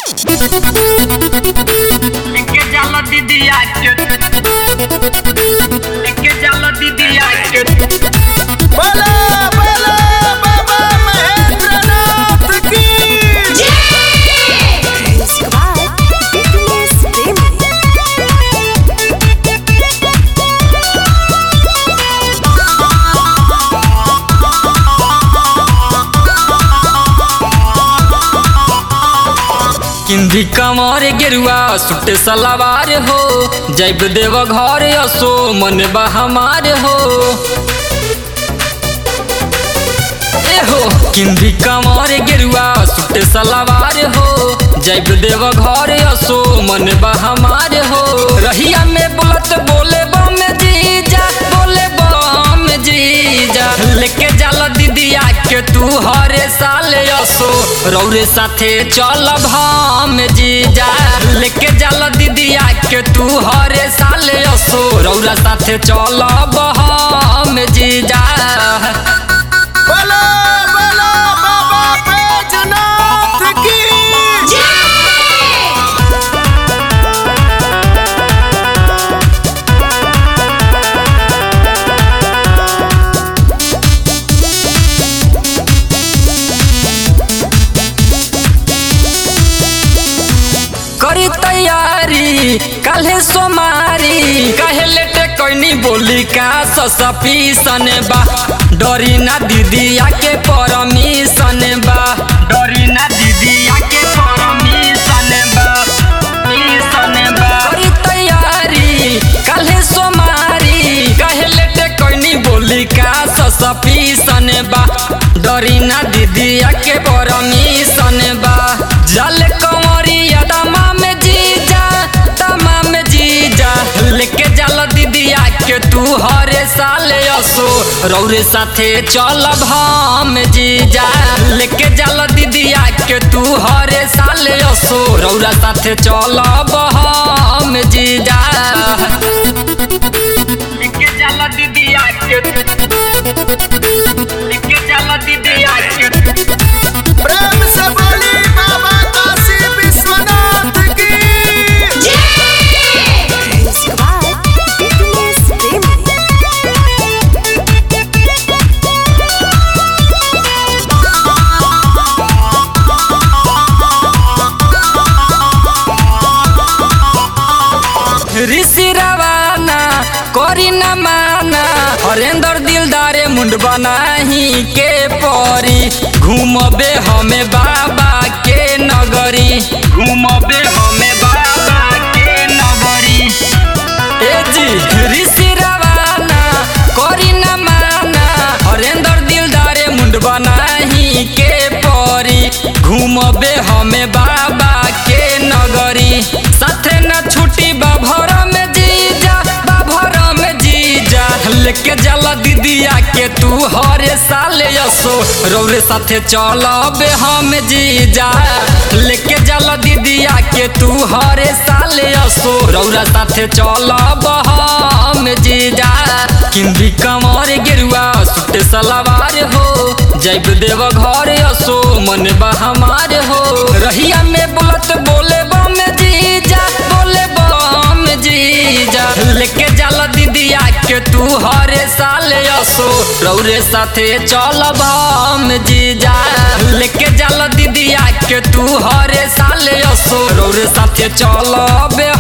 लेके जाला दीदी आके लेके जाला दीदी आके बोलो बोलो बाबा महेंद्रनाथ की Squad Fitness Family. किंदी कमर गेरुआ सुटे सलावार हो जैब देव घर असो मन बा हमार हो ए हो किंदी कमर गेरुआ सुटे सलावार हो जैब देव घर असो मन बा हमार हो रहिया में बोलत बोले बम जीजा बोले बम जीजा लेके जाला दीदिया के तू हरे साल असो रौरे साथे चल हम जीजा लेके जाला दीदिया के तू हरे साल असो रौरा साथे चल हम जीजा बोलो बोलो बाबा बैजनाथ की करी तैयारी काल्हे सोमारी काहे लेटे कोइनी बोली का ससपीसन बा डरी ना दीदी आके परमिशन बा डरी ना दीदी आके परमिशन बा मिशन बा करी तैयारी काल्हे सोमारी काहे लेटे कोइनी बोली का ससपीसन बा डरी ना दीदी आके परमिशन बा जल कंवरिया दमा में जीजा दमा में जीजा लेके जाला दीदी आके तू हरे साल असो रौरे साथे चलब हम जीजा लेके जाला दीदी आके तू हरे साल असो रौरा साथे चलब हम जीजा लेके जाला दीदी आके लेके जाला दीदी आके प्रेम से बोली बाबा काशी विश्वनाथ की Squad Fitness Family. ऋषि रवाना करी न माना हरेंद्र दिलदारे मुंड बनाही के परी घूमबे हमें बाबा के नगरी घूमबे हमें बाबा के नगरी ए जी ऋषि रवाना करी न माना हरेंद्र दिलदारे मुंड बनाही के परी घूमबे हमें बाबा के नगरी साथे न छुट्टी बाभर में जीजा बाभर में जीजा लेके जाला दीदिया के तू हरे साल असो रौरे साथे चलब हम जीजा लेके जाला दीदिया के तू हरे साल असो रौरा साथे चलब हम जीजा किंदी कमर गेरुआ सुटे सलावार हो जैब देव घर असो मन बा हमार हो रहिया में बोलत बोले बम जीजा बोले बम जीजा लेके जाला दीदिया के तू हरे साल असो रौरे साथे चलब हम जीजा लेके जाला दीदिया के तू हरे साल असो रौरे साथे चलब